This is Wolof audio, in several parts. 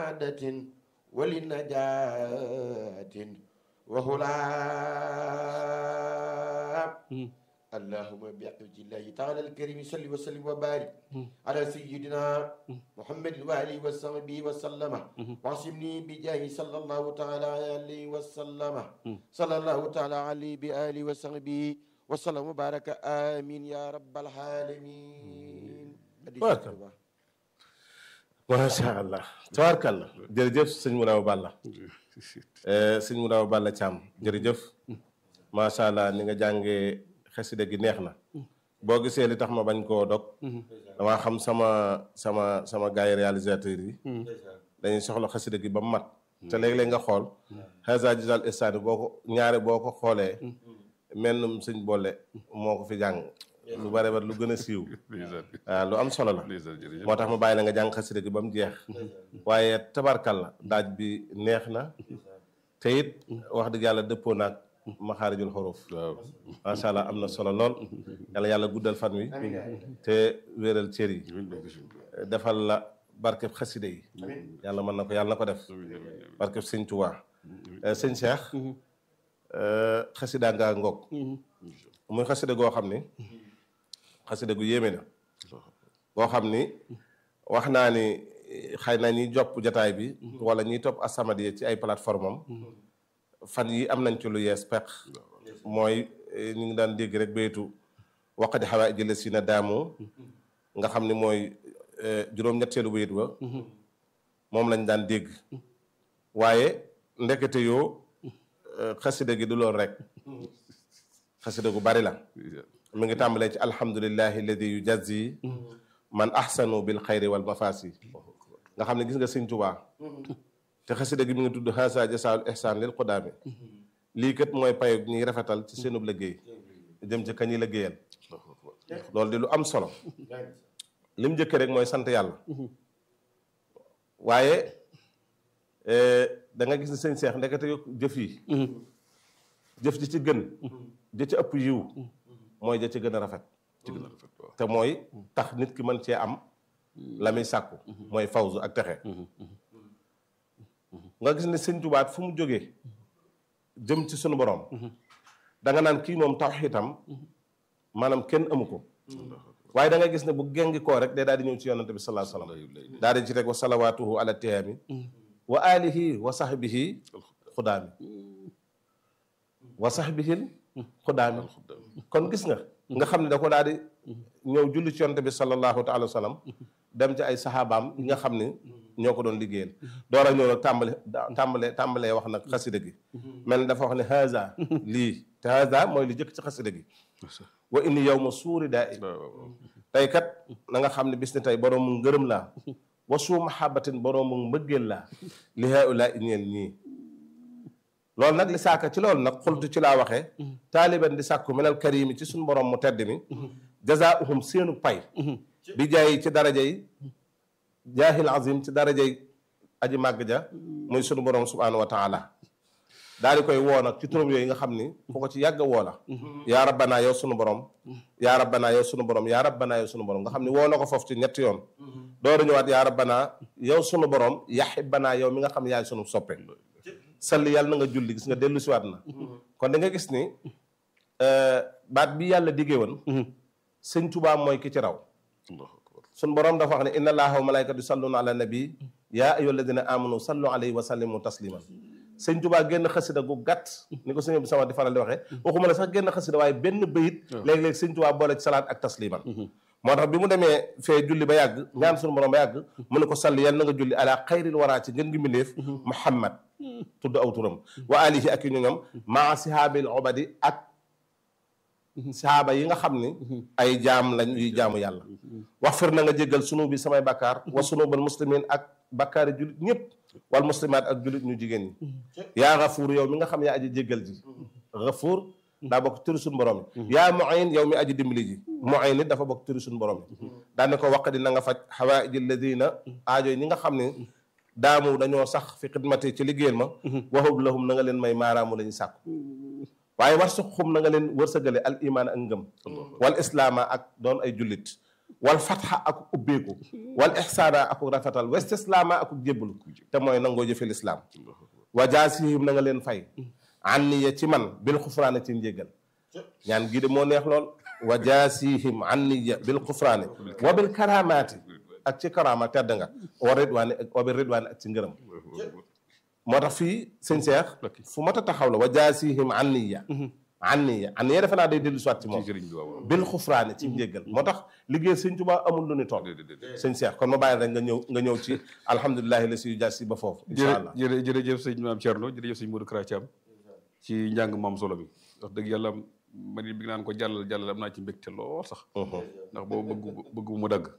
لسعادة ولنجاة وهلا اللهم بحج الله تعالى الكريم صل وسلم وبارك على سيدنا محمد وآله وصحبه وسلم واعصمني بجاه صلى الله تعالى عليه وسلم صلى الله تعالى عليه بآله وصحبه وسلم وبارك آمين يا رب العالمين Barka. macha allah tabaarkalla jërëjëf sëñ Moundaw Balla sëñ Moundaw Balla Thiam jërëjëf macha allah ni nga jàngee xasida gi neex na boo gisee li tax ma bañ koo dog damaa xam sama sama sama gars yi réalisateurs yi dañuy soxla xasida gi ba mu mat te léeg-léeg nga xool xasa gisal istani boo ko ñaare boo ko xoolee mennum sëñ boole moo ko fi jàng lu bare bare lu gën a siiw waaw lu am solo la moo tax ma bàyyi la nga jàng xasida gi ba mu jeex waaye tabarkal la daaj bi neex na te it wax dëgg yàlla dëppoo naag maxaarijul xuruf macha allah am na solo lool yàlla yàlla guddal fan wi te wéeral cër yi defal la barkeb xasida yi yàlla mën na ko yàlla na ko def barkeb sëñ Tuubaa sëñ Cheikh xasida ngaa ngoog muy xasida goo xam ni xasida gu yéeme na boo xam ni wax naa ni xëy na ñiy jopp jataay bi wala ñiy topp As-Samadiyya ci ay plateforme am fan yi am nañ ci lu yees peq mooy ñu ngi daan dégg rek baytu waqadi xawaa jële si na daamu nga xam ni mooy juróom-ñetteelu bayit ba moom lañ daan dégg waaye ndekete yoo xasida gi du loolu rek xasida gu bari la mi ngi tàmbalee ci alhamdulillahi alladi yujazi man ahsanu bil xayri wal mafasi nga xam ne gis nga sëñ Tuubaa te xasida gi mi ngi tudd hasa jasaul ihsan lil qudaami lii kat mooy payo ñuy rafetal ci seenub liggéey jëm ci kañuy liggéeyal loolu di lu am solo lim njëkk rek mooy sant yàlla waaye da nga gis ne sëñ Seex ndekete yo jëf yi jëf ji ci gën ja ci ëpp yiw mooy ja ci gën a rafet te mooy tax nit ki mën cee am la muy sàkku mooy fawzu ak texe nga gis ne sëñ Tuubaa fu mu jógee jëm ci sunu borom da nga naan kii moom tawxiitam maanaam kenn amu ko waaye da nga gis ne bu gengi koo rek day daal di ñëw ci yonante bi sallallahu alayhi wasallam daal di ci rek wa salawaatuhu ala tiyaami wa alihi wa sahbihi xudaami wa sahbihil xudaami kon gis nga nga xam ne da ko daal di ñëw julli ci yonante bi sallallahu taala wa sallam dem ci ay saxaabaam yi nga xam ne ñoo ko doon liggéeyal door a ñëw nag tàmbale tàmbale tàmbalee wax nag xasida gi mel ni dafa wax ne haza lii te haza mooy li jëkk ci xasida gi wa inni yow ma suuri daa i tey kat na nga xam ne bis ni tey boroomu ngërëm laa wa suu mahabatin boroomu mbëggeel laa li haulaa i ñeel ñii loolu nag li saaka ci loolu nag xultu ci laa waxee taaliban di sàkku minal karimi ci suñu borom mu tedd mi jazaauhum seenu pay bi jaay ci daraja yi jaahil azim ci darajay aji màgg ja muy sunu borom subhanahu wa taala daal di koy woo nag ci turam yooyu nga xam ni fu ko ci yàgg woo la yaa rabbanaa yow sunu borom yaa rabbanaa yow sunu borom yaa rabbanaa yow sunu borom nga xam ni woo na ko foofu ci ñetti yoon door a ñëwaat yaa rabbanaa yow sunu borom yaxibbanaa yow mi nga xam ne yaay sunu soppe salli yàlla na nga julli gis nga dellu siwaat na kon da nga gis ni baat bi yàlla diggee woon sëñ Tuubaa mooy ki ci raw sun borom dafa wax ne inna allaha wa malaykatu yusalluna ala nabi yaa ayyuha alladina amanu sallu alayhi wa sallimu tasliman sëñ Tuubaa génn xasida gu gàtt ni ko sëñ bi sama di faral di waxee waxuma la sax génn xasida waaye benn bayit léeg-léeg sëñ Tuubaa boole ci salaat ak tasliman moo tax bi mu demee fee julli ba yàgg ñaan sunu borom ba yàgg mu ne ko salli yal na nga julli ala xayril waraa ci ngën gi mbindéef muhammad tudd aw turam wa alihi ak yu ñu ñoom maa sihaabil obadi ak saaba yi nga xam ni ay jaam lañ yuy jaamu yàlla wax fir na nga jéggal sunu bi samay bakkaar wa sunubal muslimin ak bakkaari jullit ñëpp wal muslimaat ak jullit ñu jigéen ñi yaa gafuur yow mi nga xam yaa aji jéggal ji gafuur daa bokk turi suñu borom yi yaa muin yow mi aji dimbali ji muin nit dafa bokk turi suñu borom yi daane ko waq di na nga faj xawaaiji ladina aajo ñi nga xam ne daamu dañoo sax fi xidmati ci liggéeyal ma waxub lahum na nga leen may maaraamu la ñu sàkku waaye war su xum na nga leen wërsëgale al imaan ak ngëm wal islaama ak doon ay jullit wal fatxa ak ubbeeku wal ixsaana ak rafetal wa istislaama ak jébbalu te mooy nangoo jëfe lislaam wa jaasihim na nga leen fay anniya ci man bil xufraane ci njéggal ñaan gii de moo neex lool wa jaasihim anniya bil xufraane wa bil karamaati ak ci karama tedd nga wa ridwaani wa bil ridwaani ak ci ngërëm moo tax fii sëñ Seex fu mat a taxaw la wa jaasihim anniya anniya anniya defe naa day dellu soit ci moom ci sëriñ bi waaw bil xufraane ci njéggal moo tax liggéey sëñ Tuubaa amul lu ni toll sëñ Seex kon ma bàyyi rek nga ñëw nga ñëw ci alhamdulilahi la si yu jaasi ba foofu incha allah jërë jërëjëf sëñ maam Thierno jërëjëf sëñ Modou Kara Thiam ci njàng maam solo bi wax dëgg yàlla man it bi naan ko jàllal jàllal am naa ci mbégte lool sax ndax boobu bëgg bëgg bu mu dagg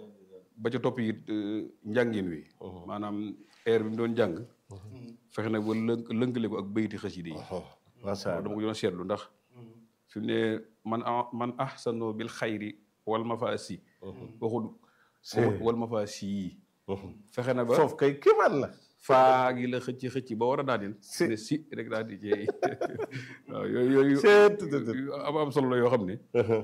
ba ca topp it njàngin wi maanaam air bi mu doon jàng fexe nag ba lënk lënkale ko ak bayti xasida yi macha allah dama ko doon seetlu ndax fi mu ne man a man ahsano bil xayri wal mafaasi waxul waxul wal mafaasi yi fexe na ba foofu kay kéemaan la faa gi la xëcc xëcc ba war a daaneel Si. ne si rek daal di jeey waaw yooyu yooyu Seet, tut, tut. yu am am solo la yoo xam ne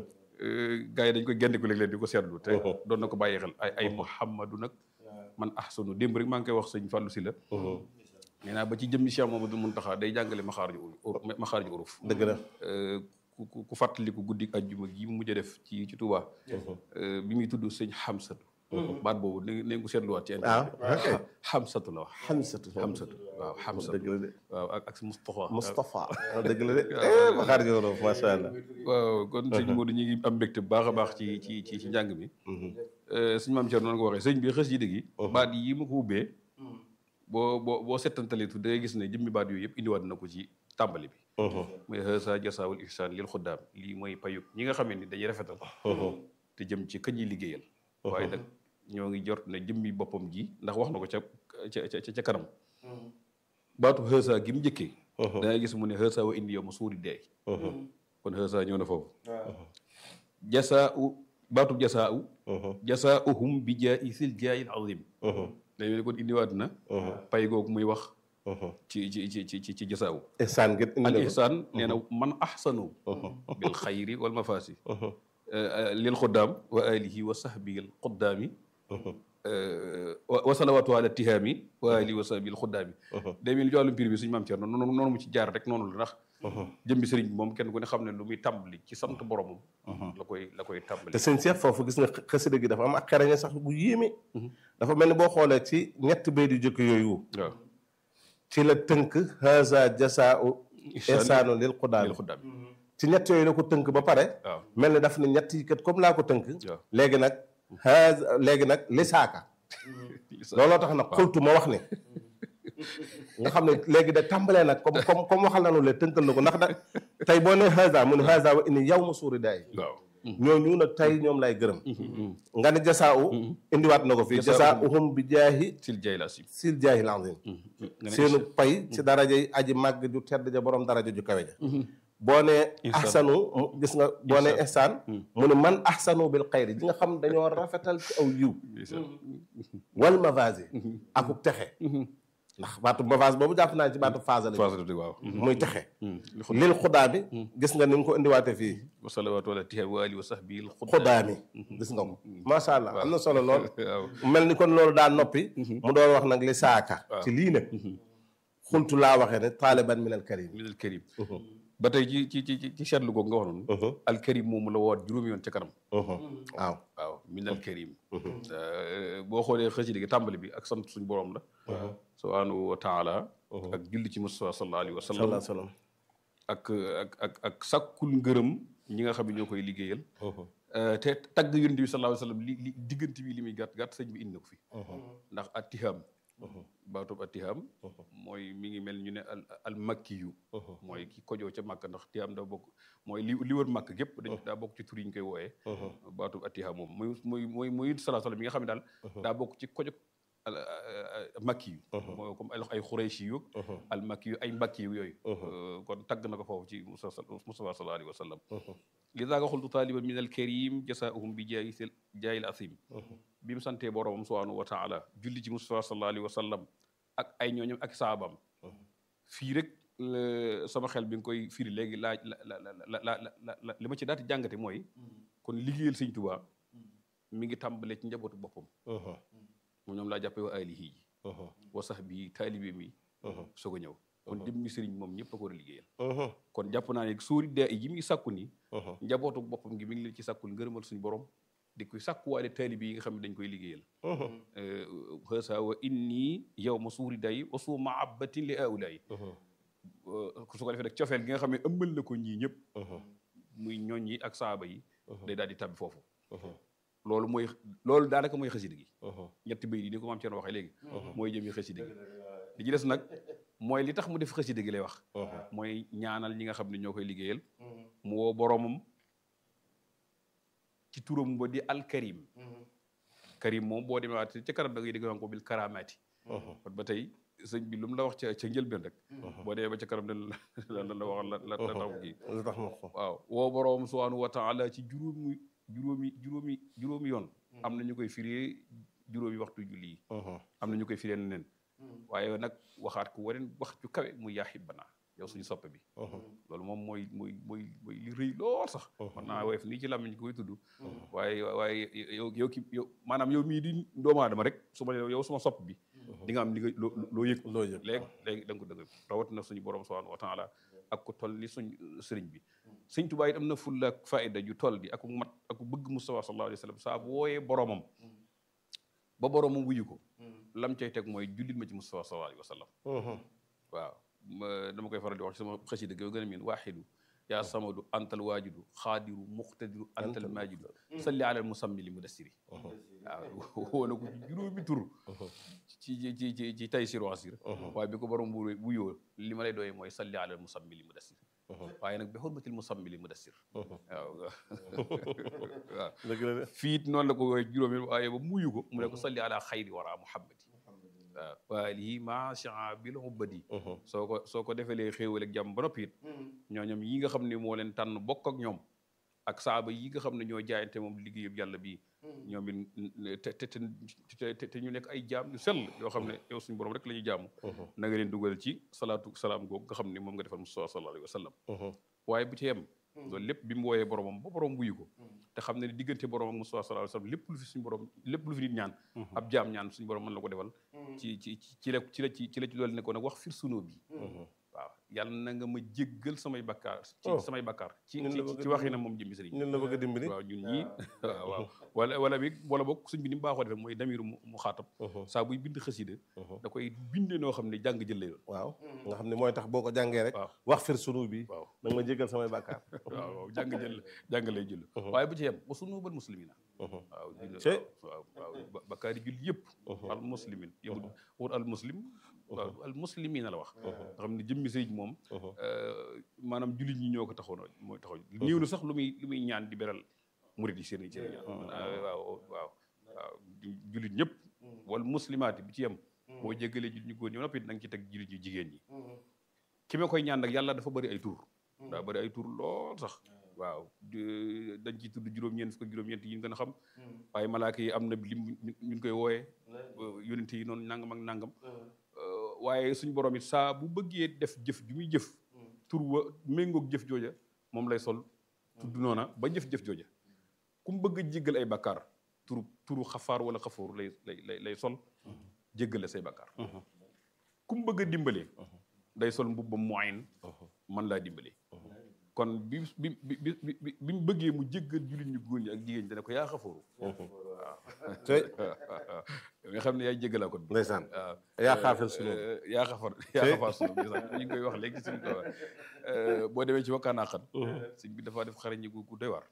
gars yi dañ koy génne ko léeg-léeg di ko seetlu te doon na ko bàyyi xel ay ay muhammadu nag man ahsanu démb rek maa ngi koy wax sëñ Fallou Sylla nee naa ba ci jëmmi Cheikh Mamadou Muntaxa day jàngale maxaarju uruf maxaarju uruf dëgg la ku ku ku fàttaliku guddi ajjuma gi mu mujj a def ci ci Touba bi muy tudd sëñ Xamsatu baat boobu ne ne ko seetluwaat ci ah ok Xamsatu la wax xamsatu Xamsatu waaw Xamsatu dëgg la de waaw ak ak Moustapha Moustapha dëgg la de eh ma xaar jowro macha allah waaw kon sëñ Modou ñu ngi am mbégte bu baax a baax ci ci ci ci njàng mi sëñ maam Thierno noonu ko waxee sëñ bi xës yi dëgg yi baat yi ma ko ubbee boo boo boo settantalee tu da ngay gis ne jëmmi baat yooyu yëpp indiwaat na ko ci tàmbali bi mooy xësa jasaawul ihsaan lil xuddaam lii mooy payug ñi nga xamee ni dañuy rafetal te jëm ci kañ yi liggéeyal waaye nag ñoo ngi jort ne jëmmi boppam ji ndax wax na ko ca ca ca ca kanam baatu xësa gi mu njëkkee da ngay gis mu ne xësa wa indi yow ma suuri deey kon xësa ñëw na foofu jasaa u baatu jasaa u jasaa uhum bi jaa isil jaayil azim dañu ne kon indiwaat na pay googu muy wax ci ci ci ci ci ci jasaa u ihsaan gi indi al na ko ihsaan nee na man ahsanu bil xayri wal mafaasi lil xuddaam wa alihi wa sahbihi al xuddaami wa salawaatu ala tihaami wa alihi wa sahbihi al xuddaami day mel ni ci wàllum mbir bi suñu maam Thierno noonu noonu mu ci jaar rek noonu la ndax jëmbi sëriñ bi moom kenn ku ne xam ne lu muy tàmbali ci sant boromam la koy la koy tàmbali te sëñ Cheikh foofu gis nga xasida gi dafa am ak xereñe sax bu yéeme dafa mel ni boo xoolee ci ñetti bayt yu jëkk yooyu waaw ci la tënk haza jasaau ihsaanu lil xudaam lil xuddaami ci ñett yooyu la ko tënk ba pare waaw mel ni daf ne ñett yi kat comme laa ko tënk waaw léegi nag haza léegi nag lisaaka looloo tax nag xultu ma wax ne nga xam ne léegi da tàmbalee nag comme comme comme waxal nañu le tënkal na ko ndax da tey boo ne haza mu ne haza wa inni yow ma suuri daay waaw ñooñu nag tey ñoom lay gërëm nga ne jasaa u indiwaat na ko fii jasaa uhum bi jaahi sil jay la si sil jaahil azim seenu pay ci daraja yi aji màgg ju tedd ja borom daraja ju kawe ja boo ne ahsanu mu gis nga boo ne ihsaan mu ne man ahsanu bil xayri ji nga xam dañoo rafetal ci aw yiw wal mavasi akuk texe ndax baatu mavase boobu jàpp naa ci baatu phase la faasati waaw muy texe lil xudaa bi gis nga ni mu ko indiwaate fii wa salawaatu ala tihaami wa alihi wa sahbihi al xudaa mi gis nga ko macha allah am na solo lool waaw mel ni kon loolu daa noppi mu doon wax nag li saaka ci lii nag xultu laa waxee ne taaliban min al karim min al karim ba tey ci ci ci ci seetlu googu nga wax noonu al karim moomu la woot juróomi yoon ca kanam waaw waaw min al karim boo xoolee xasida gi tàmbali bi ak sant suñu borom la subhanahu wa taala ak julli ci Mustafa sallallahu alayhi wa sallam salaa salaam ak ak ak ak sàkkul ngërëm ñi nga xam ne ñoo koy liggéeyal te tagg yonent bi sallallahu alayhi wa sallam li li diggante bi li muy gàtt gàtt sëñ bi indi na ko fi ndax attihaam baatub attihaam mooy mi ngi mel ñu ne al al makki yu mooy ki kojoo ca màkk ndax tihaam daa bokk mooy li li wër màkk gépp dañ daa bokk ci tur yi ñu koy wooyee baatub attihaam moom muy muy muy muy sallallahu alayhi wa sallam mi nga xam ne daal daa bokk ci kojo al makki yu mooy comme ay xurayshi yu al makki yu ay mbakki yu yooyu kon tagg na ko foofu ci Mustafa sallallahu alayhi wa sallam li daa nga xultu taaliban min al karim jasaahum bi jaayi sel jaayil asim bi mu santee boroomam subhanahu wa taala julli ci Mustafa sallallahu alayhi wa sallam ak ay ñooñam ak saabam fii rek sama xel bi nga koy firi léegi laaj la la la la la li ma ci daati jàngate mooy kon liggéeyal sëñ Tuubaa mi ngi tàmbalee ci njabootu boppam moom ñoom laa jàppee wa alihi yi wa sax bi taalibe mi soog a ñëw kon jëmmi sëriñ moom ñëpp a ko war a liggéeyal kon jàpp naa ne suuri dee yi mi ngi sàkku ni njabootu boppam gi mi ngi leen ci sàkkul ngërëmal suñu borom di koy sàkkuwaale taalibe yi nga xam ne dañ koy liggéeyal xësa wa inni yow ma suuri day wa suu maabatin li aulayi su ko defee rek cofeel gi nga xam ne ëmbal na ko ñii ñëpp muy ñooñ yi ak saaba yi day daal di tabbi foofu loolu mooy loolu daanaka mooy xasida gi ñetti bay di ni ko maam Thierno waxee léegi mooy jëmi xasida gi li ci des nag mooy li tax mu def xasida gi lay wax mooy ñaanal ñi nga xam ne ñoo koy liggéeyal mu woo boromam ci turam ba di alkarim karim moom boo demee waat ca kanam da ngay dégg ko bil karamaati kon ba tey sëñ bi lu mu la wax ca ca njëlbeen rek boo demee ba ca kanam la la la wax la la tax kii lu tax wax ko waaw woo boroom subhanahu wa taala ci juróomi juróomi juróomi juróomi yoon am na ñu koy firee juróomi waxtu julli yi am na ñu koy firee neneen waaye nag waxaat ko waneen wax ju kawe muy yaa xibbana yow suñu soppe bi loolu moom mooy mooy mooy mooy li rëy lool sax man naa woyof nii ci làmmiñ ko koy tudd waaye waaye yow yow ki yow maanaam yow mii di doomu aadama rek su ma yow suma sopp bi di nga am li nga loo loo yëg loo yëg léegi léegi da nga ko dëgg rawatina suñu borom subhanahu wa taala ak ko toll ni suñ sëriñ bi sëñ Tuubaa it am na fulla ak faayda ju toll di ak mat ak bëgg Mustafa sallallahu alayhi wa sallam saa bu wooyee boromam ba boromam wuyu ko lam cay teg mooy jullit ma ci Mustafa sallallahu alayhi wa sallam waaw dama koy faral di wax ci sama xasida gi gën a miin waaxidu yaa samadu antal waajidu xaadiru muqtadiru antal maajidu salli alal musammili mudassiri waaw woo ko ci juróomi tur ci ci ci ci tay sir wasir waaye bi ko borom bu wuyoo li ma lay doyee mooy salli alal musammili mudassir waaye nag bi xurmatil musammili mudassir waaw waaw fiit noonu la ko wooye juróomi waaye ba muyu ko mu ne ko salli ala xayri wara muhammadi waaw waalihi macha bil ubbadi soo ko soo ko defelee xéewal ak jàmm ba noppi it ñooñom yi nga xam ne moo leen tànn bokk ak ñoom ak saaba yi nga xam ne ñoo jaayante moom liggéeyub yàlla bii ñoom it te te te te ñu nekk ay jaam yu sell yoo xam ne yow suñu borom rek la ñuy jaamu na nga leen dugal ci salaatu salaam googu nga xam ne moom nga defal Mustafa sallallahu alayhi wa sallam waaye bu ci yem loolu lépp bi mu wooyee boromam ba borom wuyu ko te xam ne diggante borom ak Mustafa sallallahu alayhi wa sallam lépp lu fi suñu borom lépp lu fi nit ñaan ab jaam ñaan suñu borom mën la ko defal ci ci ci la ci la ci ci la ci loolu ne ko nag wax fir sunoo bi waaw yàlla na nga ma jéggal samay bakkaar ci samay bakkaar ci ci waxi na moom jëmmi sëriñ ñun la bëgg a dimbali waaw ñun ñii waaw waaw wala wala bi wala boog suñ bi ni mu baaxoo defee mooy damiru mu xaatab saa buy bind xasida da koy binde noo xam ne jàng jël lay doon waaw nga xam ne mooy tax boo ko jàngee rek waaw wax fir sunu bi waaw nag ma jéggal samay bàkkaar waaw waaw jàng jël jàng lay jël waaye bu ci yem wa sunu bal muslimina waaw waaw waaw bakkaari jul yëpp al muslimin yow wut al muslim waaw al muslimina la wax nga xam ne jëmmi sëriñ moom maanaam jullit ñi ñoo ko taxoon mooy taxaw néew na sax lu muy lu muy ñaan di beral murid yi seen seen ñaan waaw waaw waaw jullit ñëpp wala muslimaati bi ci yem boo jéggalee jullit ñu góor ñi noppi da nga ci teg jullit ñu jigéen ñi ki ma koy ñaan nag yàlla dafa bëri ay tur daa bëri ay tur lool sax waaw dañ ci tudd juróom-ñeent fukk juróom-ñeent yi ñu gën a xam waaye malaaka yi am na lim ñu koy wooyee yonent yi noonu nangam ak nangam waaye suñu borom it saa bu bëggee def jëf ju muy jëf tur wa méngoog jëf jooja moom lay sol tudd noona ba jëf-jëf jooja ku mu bëgg a jéggal ay bakkaar turu turu xafaar wala xafooru lay lay lay sol jéggale say bakkaar ku mu bëgg a dimbalee day sol mbubbam moyen man laa dimbalee kon bi bi bi bi bi mu bëggee mu jéggal jullit ñu góor ñi ak jigéen ñi dana ko yaa xafooru waaw tey nga xam ne yaay jéggalaa kon ndeysaan waaw yaa xaafal sunu yaa xafar yaa xafar sunu gis ñu ngi koy wax léegi suñu ko boo demee ci wakkaanaa xan sëñ bi dafa def xarañi gu gu doy waar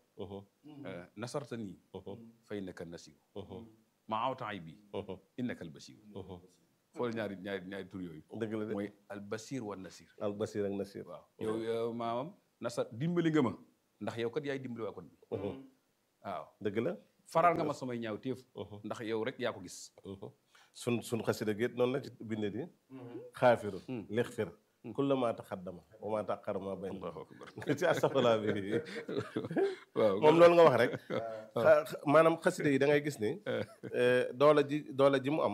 nasarta nii fa innaka nasiw ma awta ay bi innaka albasiw xool ñaari ñaari ñaari tur yooyu dëgg la de mooy albasir wa nasir al basir ak nasir waaw yow yow maamam nasar dimbali nga ma ndax yow kat yaay dimbali waa kon bi waaw dëgg la faral nga ma samay ñaaw téef ndax yow rek yaa ko gis sun sun xasida géet noonu la ci binde di xaafiru lixfir kulla maa taxaddama wa maa taxara maa bayn allahu akbar ci astafurlah bi waaw moom loolu nga wax rek maanaam xasida yi da ngay gis ni doole ji doole ji mu am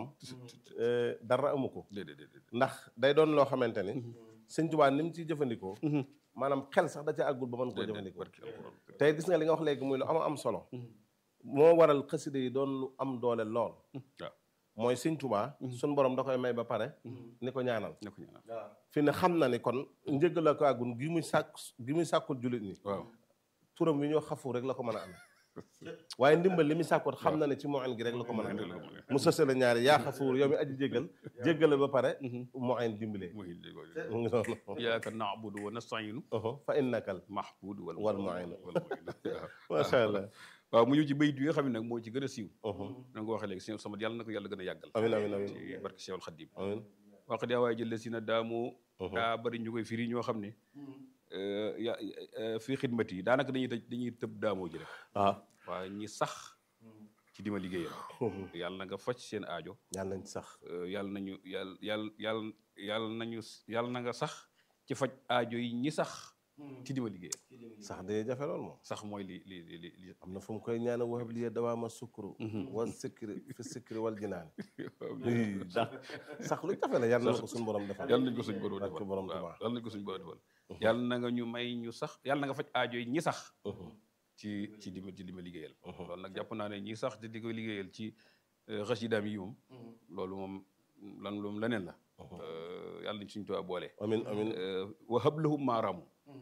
dara amu ko déedéet déedéet ndax day doon loo xamante ni sëñ Tuubaa ni mu ciy jëfandikoo maanaam xel sax da ca àggul ba mën koo jëfandikoo barki alquran tey gis nga li nga wax léegi muy lu am am solo moo waral xasida yi doon lu am doole lool waaw mooy sëñ Tuubaa suñ borom da koy may ba pare ni ko ñaanal ne ko ñaanal fi ne xam na ni kon njëggal la ko àggun gi muy sàkk gi muy sàkkul jullit ñi waaw turam wi ñoo xafu rek la ko mën a amee waaye ndimbal li muy sàkkoot xam na ne ci moyen gi rek la ko mën a amee mu sëse la ñaari yaa xafuur yow mi aji jéggal jéggale ba pare moyen dimbalee mooy mu ngi noonu iyyaka na'budu wa nasta'inu fa innakal mahbudu wal Wal mu'in. wal mu'in waaw macha allah waaw mu ñëw ci bayit yi nga xam ne nag moo ci gën a siiw na nga ko waxee léegi sëñ sama yàlla na ko yàlla gën a yàggal amin amin amin ci barke Cheikhul Khadim amin wax di waaye jël si na daamu daa bari ñu koy firi ñoo xam ne ya fii xidmat yi daanaka dañuy tëj dañuy tëb daamoo ji rek waaw waaye ñi sax ci dima liggéeyal yàlla na nga faj seen aajo yàlla nañ ci sax yàlla nañu yàlla yàlla yàlla yàlla nañu yàlla na nga sax ci faj aajo yi ñi sax ci dima liggéeyal sax day jafe lool moom sax mooy li li li li li am na fu mu koy ñaane waxab liye dawaama sukkuru wal sikri fi sikri wal jinaani sax sax lu jafe la yàlla na ko suñu borom defal yàlla nañ ko suñ borom barke defal borom waaw Tuubaa. yàlla nañ ko suñ borom defal yàlla na nga ñu may ñu sax yàlla na nga faj aajo yi ñi sax ci ci di ma ci di ma liggéeyal loolu nag jàpp naa ne ñi sax di di ko liggéeyal ci xasidaam yi moom loolu moom lan loolu leneen la yàlla nañ suñ tuwaa boole amin amin wa hablahum maaraamu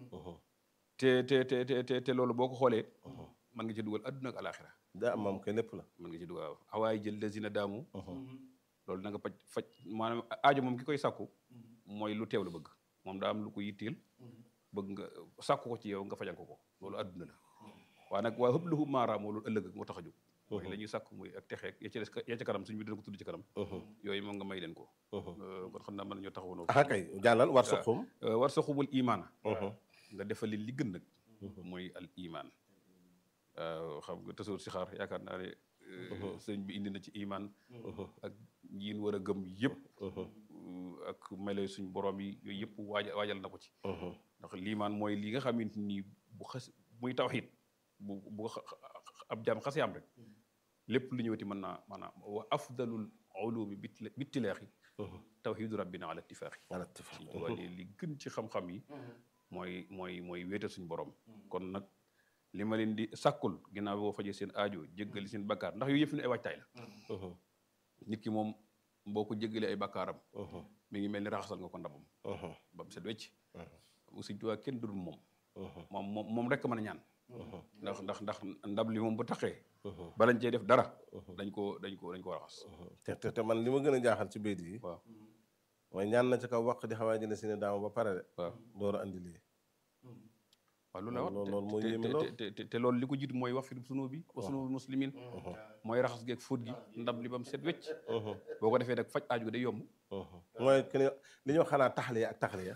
te te te te te te loolu boo ko xoolee mën nga ci dugal adduna ak alaxira daa am maam koy lépp la mën nga ci dugal waaw awaay jël lazina daamu loolu na nga faj faj maanaam aajo moom ki koy sàkku mooy lu teew la bëgg moom daa am lu ko yitteel bëgg nga sàkku ko ci yow nga fajal ko ko loolu adduna la waaye nag waa hëpp lahu maaraam moo loolu ëllëg moo tax a jóg mooy la ñuy sàkku muy ak texeeg ya ci des ya ca kanam suñu bi dina ko tudd ci kanam yooyu moom nga may leen ko kon xam naa mën nañoo taxaw noonu ah kay jàllal war suqum war sa xubul imaana nga defal leen li gën nag mooy al iman waaw xam nga tasoor si xaar yaakaar naa ne sëñ bi indi na ci iman ak yiin war a gëm yëpp ak melo suñ borom yi yooyu yëpp waaja waajal na ko ci ndax liimaan mooy li nga xamante ni bu xas muy tawxiid bu bu ab jaam xasee am rek lépp lu ñëwati mën naa maanaam wa afdalul ulumi bittilaaxi tawxiidu rabbina ala ittifaaxi ala tifaq suñ tubaab ne li gën ci xam-xam yi mooy mooy mooy wéetal suñu borom kon nag li ma leen di sàkkul ginnaaw boo fajee seen aajo jéggali seen bakkaar ndax yooyu yëpp ne ay waajtaay la nit ki moom boo ko jéggalee ay bakkaaram mi ngi mel ni raxasal nga ko ndabam ba mu set wecc suñ tubaab kenn dudul moom moom moom moom rek mën a ñaan ndax ndax ndax ndab li moom bu taxee balañ cee def dara dañ ko dañ ko dañ ko raxas te te te man li ma gën a jaaxal ci béykat yi waaw mooy ñaan na ci kaw waq di xawaa jëne si ne daama ba pare de waaw door a andi lii waaw loolu la wax loolu loolu moo te- yéeme te- lool. te- te te loolu li ko jiitu mooy wax fi sunu bi wa sunu muslimin mooy raxas geeg fóot gi ndab li ba mu set wecc boo ko defee nag faj aaju gi day yomb mooy que ni li ñuy wax xanaa taxliya ak taxliya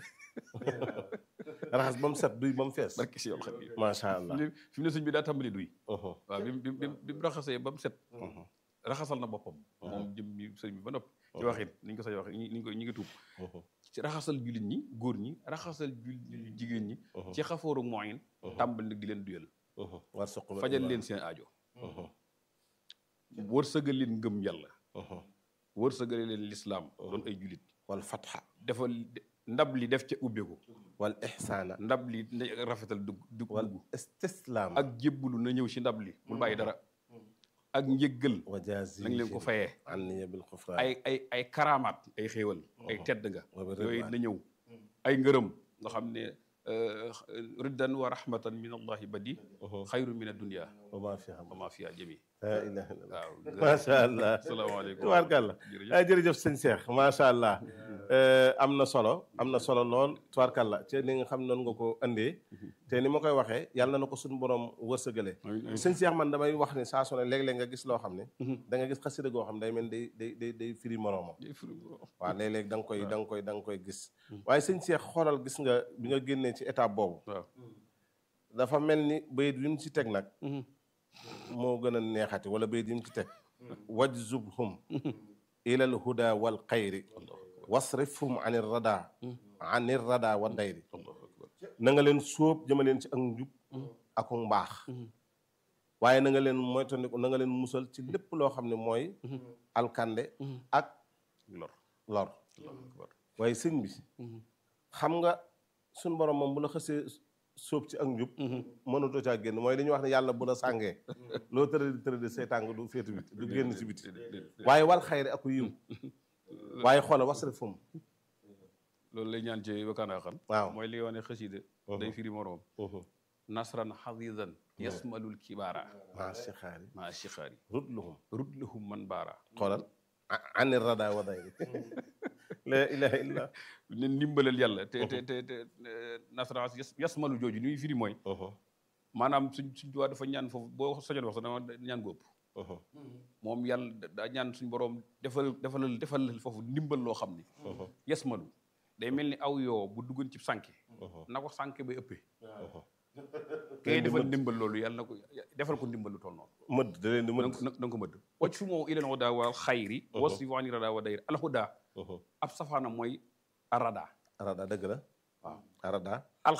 raxas ba mu set duy ba mu fees barki si yool xam yi macha allah fi mu ne suñ bi daa tàmbali duy Mhm. waaw bi mu bi mu bi mu raxasee ba mu set raxasal na boppam moom jëm bi sëñ bi ba noppi ci waxin ni ñu ko sañ waxee ni ñu ko ñi ngi tuub ci raxasal jullit ñi góor ñi raxasal jullit jigéen ñi ci xafooru moyen tàmbali nag di leen duyal Mhm. war suqum fajal leen seen aajo wërsëgal leen ngëm yàlla wërsëgale leen lislaam doon ay jullit wal fatxa defal ndab li def ca ubbeeku wal ixsaana ndab li na rafetal dugg dugg wal dugg istislaam ak jébbalu na ñëw ci ndab li bul bàyyi dara ak njëggal wa jaazi nañ leen ko fayee anniya bil xufraan ay ay ay karamaat ay xéewal ay tedd nga wa bi yooyu ridwaan. na ñëw ay ngërëm nga xam ne riddan wa rahmatan min allahi badi xayru min addunia wa maa fiha wa ma fiha jami laa ilaha illallah waaw macha allah asalaamaaleykum tubaarkàlla jërëjëf. ay jërëjëf sëñ Cheikh macha allah am na solo am na solo lool tubaarkàlla ci ni nga xam noonu nga ko andee te ni ma koy waxee yàlla na ko suñu borom wërsëgale Amiin, amiin. sëñ Cheikh man damay wax ne saa su ne léeg-léeg nga gis loo xam ne da nga gis xasida goo xam day mel day day day day firi moroomam waaw léeg-léeg da nga koy da nga koy da nga koy gis waaye sëñ Cheikh xoolal gis nga bi nga génnee ci étape boobu waaw dafa mel ni bayit wi mu ci teg nag moo gën a neexati wala bayit yi mu ci teg wajzubhum ilal huda wal xayri wasrifhum anir rada anir rada wa dayri na nga leen sóob jëma leen ci ak njub ak mbaax waaye na nga leen moytandiku na nga leen musal ci lépp loo xam ne mooy alkande ak lor lor Allahu akbar. waaye sëñ bi xam nga suñ borom moom bu la xësee sóob ci ak njub mënatoo caa génn mooy li ñuy wax ne yàlla bu la sàngee loo tëradi tëradi seytaan nga du féetu biti du génn si biti waaye wal xayri aku yiw waaye xoola wasrif fum loolu lay ñaan ci wakkaanaa xan waaw mooy li wane xasida day firi moroom nasran xadidan yasmalul kibaara maa si xaari maa sixaari rutluhum rudlahum man baara xoolal ani rada wa dayri la ilaha illa ne ndimbalal yàlla te te te te nasran yasmalu jooju ni muy firi mooy maanaam suñ suñ duwaa dafa ñaan foofu boo sojoon wax sax dama ñaan góob moom yàlla daa ñaan suñ boroom defal defalal defalal foofu ndimbal loo xam ni yasmalu day mel ni aw yoo bu duggoon ci sànke na ko sànke bay ëppee kay defal ndimbal loolu yàlla na ko defal ko ndimbal lu toll noonu mëdd da leen di mëdd na nga ko mëdd wacc fu moo ilan hudaa wal xayri wasi waani rada wa dayri alhuda ab safaana mooy arada arada dëgg la waaw arada